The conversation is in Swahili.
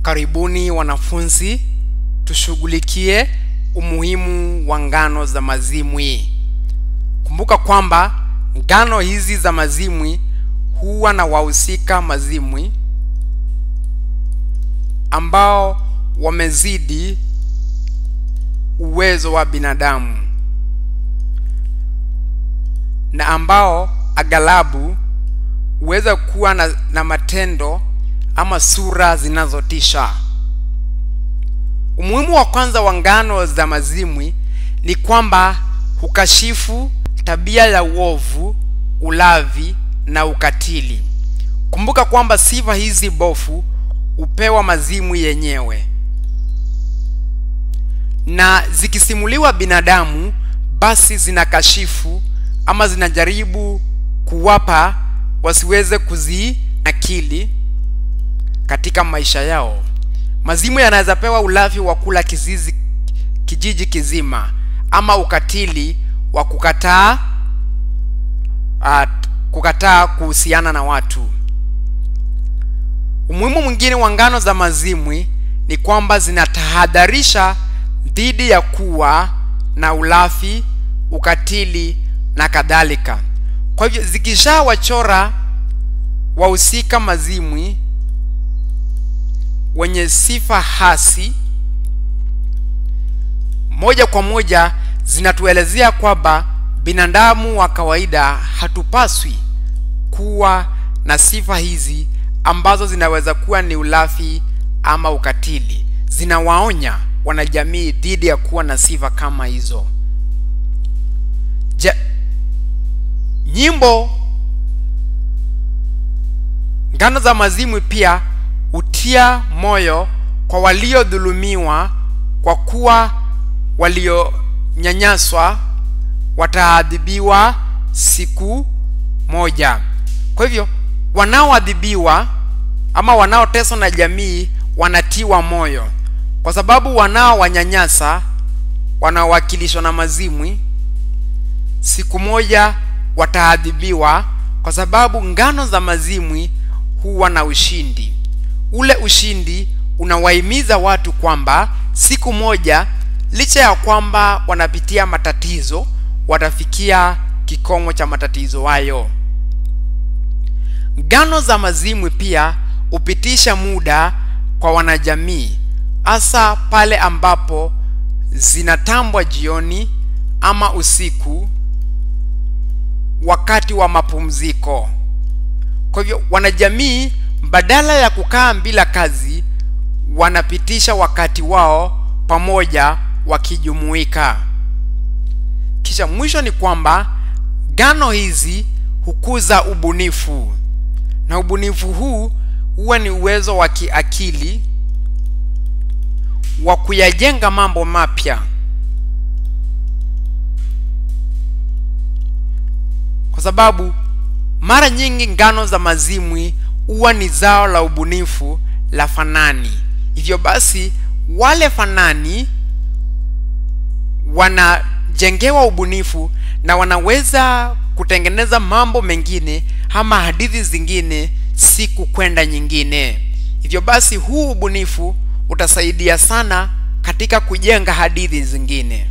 Karibuni wanafunzi, tushughulikie umuhimu wa ngano za mazimwi. Kumbuka kwamba ngano hizi za mazimwi huwa na wahusika mazimwi ambao wamezidi uwezo wa binadamu na ambao aghalabu huweza kuwa na, na matendo ama sura zinazotisha. Umuhimu wa kwanza wa ngano za mazimwi ni kwamba hukashifu tabia ya uovu, ulavi na ukatili. Kumbuka kwamba sifa hizi bofu hupewa mazimwi yenyewe, na zikisimuliwa binadamu, basi zinakashifu ama zinajaribu kuwapa wasiweze kuziakili katika maisha yao. Mazimu yanaweza pewa ulafi wa kula kizizi kijiji kizima ama ukatili wa kukataa uh, kukataa kuhusiana na watu. Umuhimu mwingine wa ngano za mazimwi ni kwamba zinatahadharisha dhidi ya kuwa na ulafi, ukatili na kadhalika. Kwa hivyo zikishawachora wahusika mazimwi wenye sifa hasi, moja kwa moja zinatuelezea kwamba binadamu wa kawaida hatupaswi kuwa na sifa hizi ambazo zinaweza kuwa ni ulafi ama ukatili. Zinawaonya wanajamii dhidi ya kuwa na sifa kama hizo. Ja, nyimbo ngano za mazimwi pia hutia moyo kwa waliodhulumiwa, kwa kuwa walionyanyaswa wataadhibiwa siku moja. Kwa hivyo wanaoadhibiwa ama wanaoteswa na jamii wanatiwa moyo, kwa sababu wanaowanyanyasa wanaowakilishwa na mazimwi siku moja wataadhibiwa, kwa sababu ngano za mazimwi huwa na ushindi. Ule ushindi unawahimiza watu kwamba siku moja, licha ya kwamba wanapitia matatizo, watafikia kikomo cha matatizo hayo. Ngano za mazimwi pia hupitisha muda kwa wanajamii, hasa pale ambapo zinatambwa jioni ama usiku, wakati wa mapumziko. Kwa hivyo wanajamii badala ya kukaa bila kazi, wanapitisha wakati wao pamoja wakijumuika. Kisha mwisho ni kwamba ngano hizi hukuza ubunifu, na ubunifu huu huwa ni uwezo wa kiakili wa kuyajenga mambo mapya. Kwa sababu mara nyingi ngano za mazimwi huwa ni zao la ubunifu la fanani. Hivyo basi, wale fanani wanajengewa ubunifu na wanaweza kutengeneza mambo mengine ama hadithi zingine siku kwenda nyingine. Hivyo basi, huu ubunifu utasaidia sana katika kujenga hadithi zingine.